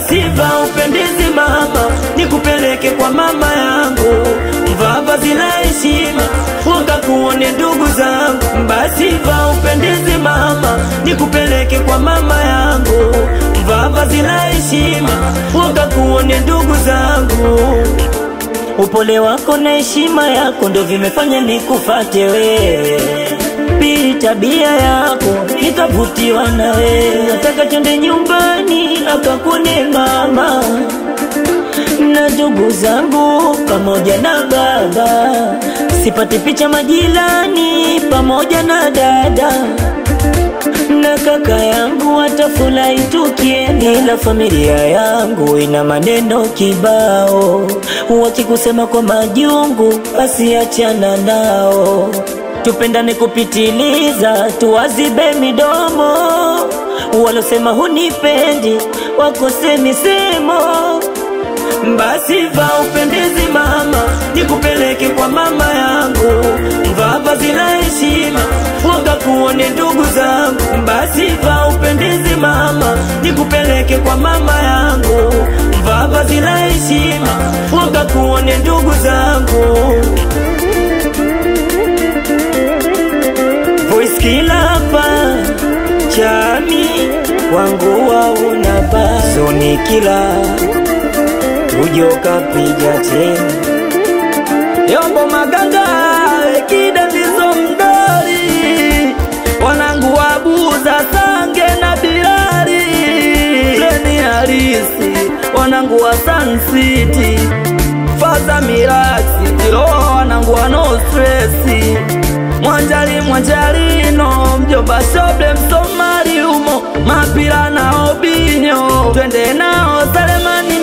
basi va upendezi mama, nikupeleke kwa mama yangu, mvaa vazi la heshima, wakakuone ndugu zangu. Basi va upendezi mama, nikupeleke kwa mama yangu, mvaa vazi la heshima, wakakuone ndugu zangu. Upole wako na heshima yako ndo vimefanya nikufate wewe. Pili, tabia yako nikavutiwa na wewe. Nataka twende nyumbani akakune mama na ndugu zangu pamoja na baba, sipate picha majirani pamoja na dada na kaka yangu watafurahi tukienda, ila familia yangu ina maneno kibao, wakikusema kwa majungu, basi achana nao. Tupendane kupitiliza, tuwazibe midomo, walosema hunipendi wakose misemo. Basi va upendezi mama, nikupeleke kwa mama yangu, mvaa vazi la heshima, wakakuone ndugu zangu. Basi va upendezi mama, nikupeleke kwa mama yangu, mvaa vazi la heshima, wakakuone ndugu zangu. Voice kila hapa chami wangu waunapa soni kila ujoka piga tena yombo maganga ekida ndizo mdori wanangu wabuza sange na bilari leni harisi wanangu wa Sun City faza miraksi tiroa wanangu wa no stresi mwanjali mwanjalino mjomba shoble msomali umo mapila na obinyo twende nao Selemani